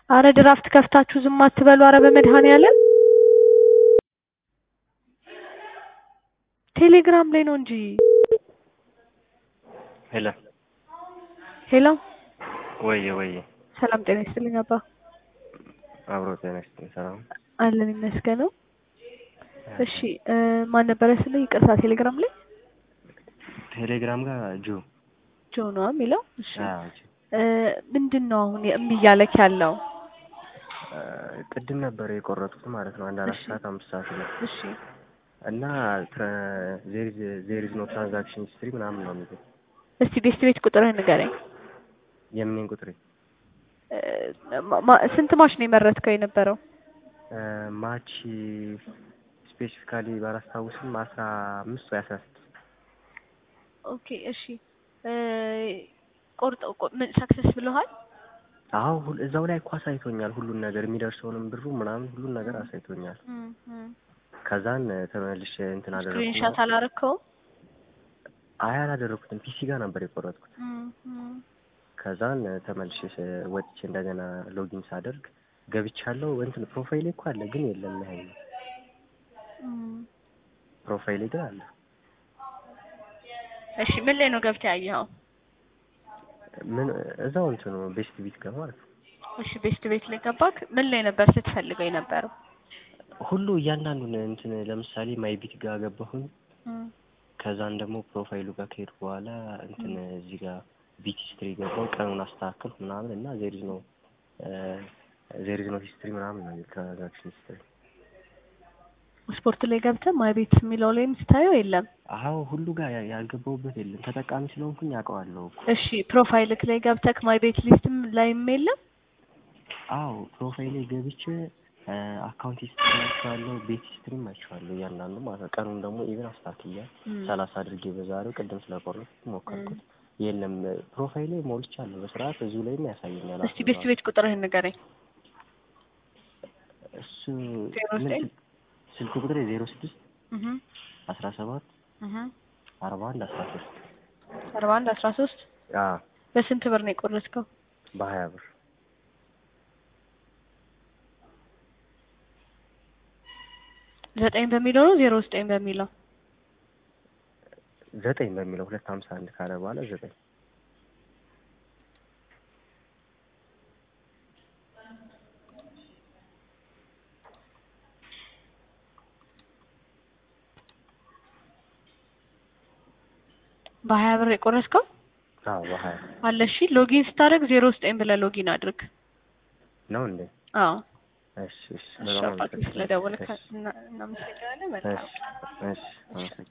አረ ድራፍት ከፍታችሁ ዝም አትበሉ። አረ በመድኃኔዓለም ቴሌግራም ላይ ነው እንጂ። ሄሎ ሄሎ ወየ ወየ ሰላም ጤና ይስጥልኝ አባ። አብሮ ጤና ይስጥልኝ። ሰላም አለን ይመስገነው። እሺ እ ማን ነበረ ስለ ይቅርታ፣ ቴሌግራም ላይ ቴሌግራም ጋር ጆ ጆ ነው የሚለው። እሺ አዎ ጆ እ ምንድን ነው አሁን እምቢ እያለክ ያለው? እ ቅድም ነበር የቆረጥኩት ማለት ነው። አንድ አራት እሺ። ሰዓት አምስት ሰዓት ነው እሺ እና ዜር ኢዝ ኖ ትራንዛክሽን ሂስትሪ ምናምን ነው የሚለው። እስቲ ቤስት ቤት ቁጥርህን ንገረኝ። የምኔን ቁጥሬ እ ማ- ማ- ስንት ማሽ ነው የመረጥከው የነበረው? እ ማች ስፔሲፊካሊ ባላስታውስም አስራ አምስት ወይ አስራ ስድስት ኦኬ እሺ እ ቆርጠው ቆ- ምን ሰክሰስ ብለሃል? አዎ ሁል- እዛው ላይ እኮ አሳይቶኛል ሁሉን ነገር የሚደርሰውንም ብሩ ምናምን ሁሉን ነገር አሳይቶኛል። ከዛን ተመልሼ እንትን አደረኩ። ስክሪንሻት አላረከውም? አይ አላደረኩትም። ፒሲ ጋር ነበር የቆረጥኩት። ከዛን ተመልሼ ስ- ወጥቼ እንደገና ሎጊን ሳደርግ ገብቻለሁ። እንትን ፕሮፋይሌ እኮ አለ ግን የለም ያህል ፕሮፋይሌ ግን አለ። እሺ ምን ላይ ነው ገብተህ ያየኸው? ምን እዛው እንትኑ ቤስት ቢት ጋር ማለት ነው። እሺ ቤስት ቤት ላይ ገባክ? ምን ላይ ነበር ስትፈልገው የነበረው? ሁሉ እያንዳንዱን እንትን ለምሳሌ ማይ ቢት ጋር ገባሁኝ። ከዛን ደግሞ ፕሮፋይሉ ጋር ከሄድኩ በኋላ እንትን እዚህ ጋር ቢት ሂስትሪ ገባሁ። ቀኑን አስተካከልኩ ምናምን እና ዜሪዝ ነው ዜሪዝ ነው ሂስትሪ ምናምን ነው ትራንዛክሽን ሂስትሪ ስፖርት ላይ ገብተህ ማይ ቤት የሚለው ላይም ስታየው የለም። አዎ ሁሉ ጋር ያ- ያልገባሁበት የለም። ተጠቃሚ ስለሆንኩኝ አውቀዋለሁ እኮ። እሺ ፕሮፋይልክ ላይ ገብተህ ማይ ቤት ሊስትም ላይም የለም። አዎ ፕሮፋይሌ ገብቼ አካውንት ሂስትሪ አይቼዋለሁ፣ ቤት ሂስትሪም አይቼዋለሁ እያንዳንዱ ማለት ነው። ቀኑን ደግሞ ኢቭን አስተካክያ ሰላሳ አድርጌ በዛሬው ቅድም ስለቆረጥኩት ሞከርኩት። የለም ፕሮፋይሌ ሞልቻለሁ በስርዓት እዚሁ ላይም ያሳየኛል። እስቲ ቤስት ቤት ቁጥርህን ንገረኝ። እሱ ዜሮ ምን ዘጠኝ ስል- ስልክ ቁጥሬ ዜሮ ስድስት እህ አስራ ሰባት እህ አርባ አንድ አስራ ሶስት አርባ አንድ አስራ ሶስት አዎ በስንት ብር ነው የቆረጥከው? በሀያ ብር ዘጠኝ በሚለው ነው ዜሮ ዘጠኝ በሚለው? ዘጠኝ በሚለው ሁለት ሀምሳ አንድ ካለ በኋላ ዘጠኝ በሀያ ብር የቆረጥከው አዎ በሀያ አለ። እሺ ሎጊን ስታደርግ ዜሮ ዘጠኝ ብለህ ሎጊን አድርግ። ነው እንዴ? አዎ እሺ እሺ እሺ በጣም አባቴ አመሰግናለሁ። ስለደወልክ እሺ እና- እናመሰግናለን። መልካም እሺ እሺ አመሰግናለሁ።